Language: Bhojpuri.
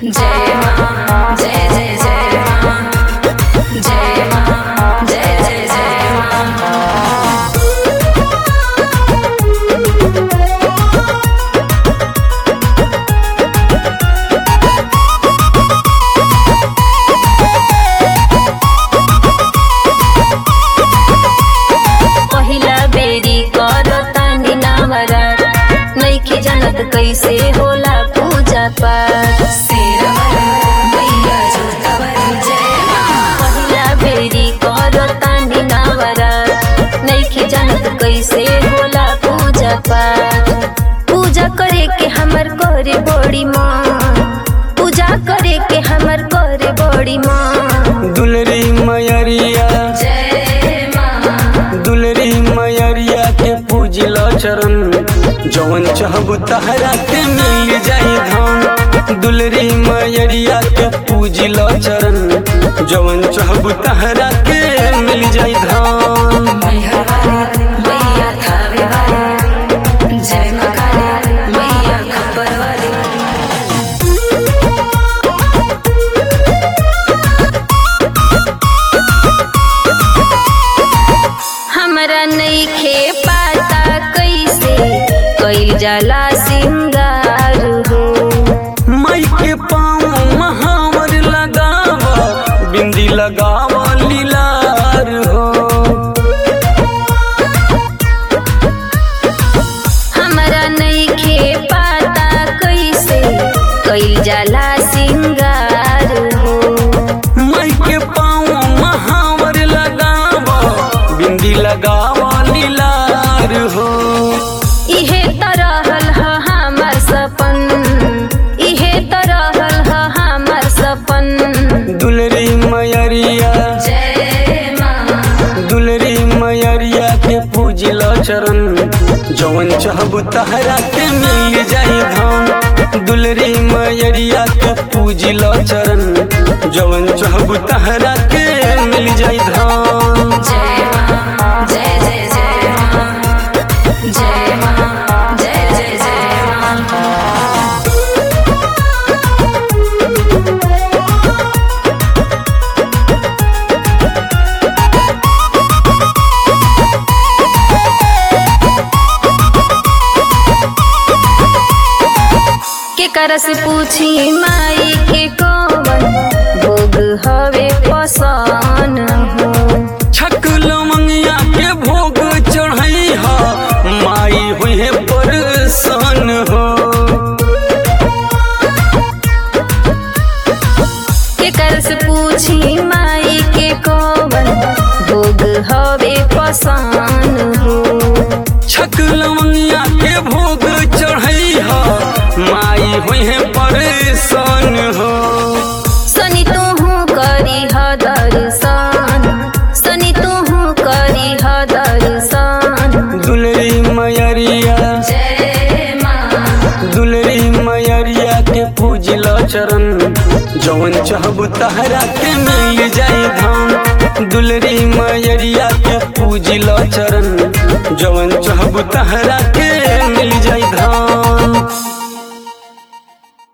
जय मां जय जय जय मां जय मां जय जय जय मां पहिला बेरी करतानी नामरात नइखे जानत कैसे होला पूजा पाठ पहिला बेरी करतानी नामरात नइखे जानत कैसे होला पूजा पाठ पूजा करे के हमर करे बड़ी माँ पूजा करे के हमर करे बड़ी माँ दुलरी मयरिया जय माँ दुलरी मयरिया के पूजल चरण जवन चाहबू तहरा के मिल जाई धाम दुलरी मयरिया के पूजल चरण जवन चाहबू तहरा के मिल जाई धाम मैहर वाली मैया थावे वाली जय माँ काली मैया खबर वाली हमरा नइखे पता कैसे कइल जाला सिंगार हो माई के पाँव महावर लगाव बिंदी लगाव लीलार हो हमरा नइखे पता कैसे कइल जाला सिंगार हो माई के पाँव महावर लगाव बिंदी लगाव लीलार हो इहे तरहल ह हमर सपन इहे तरहल ह हमर सपन दुलरी मयरिया जय माँ दुलरी मयरिया के पूजल चरण जवन चाहबू तहरा के मिल जाई धाम दुलरी मयरिया के पूजल चरण जवन चाहबू तहरा के मिल जाई धाम जय माँ जय जय जय माँ जय माँ जय जय जय माँ के करस पूछी माई के कौन भोग हवे पसन हो छक लमंगिया के भोग चढ़ई हा माई हुई है परसन हो के करस पूछी माई के कौन भोग हवे पसन हो छक लमंगिया के भोग चढ़ई हा माई हुई है परसन हो सनी तुहू करी ह दर्शन सनी तुहू करी ह दर्शन दुलरी मयरिया जय माँ दुलरी मयरिया के पूजल चरण जवन चाहबू तहरा के मिल जाई धाम दुलरी मयरिया के पूजल चरण जवन चाहबू तहरा के मिल जाई धाम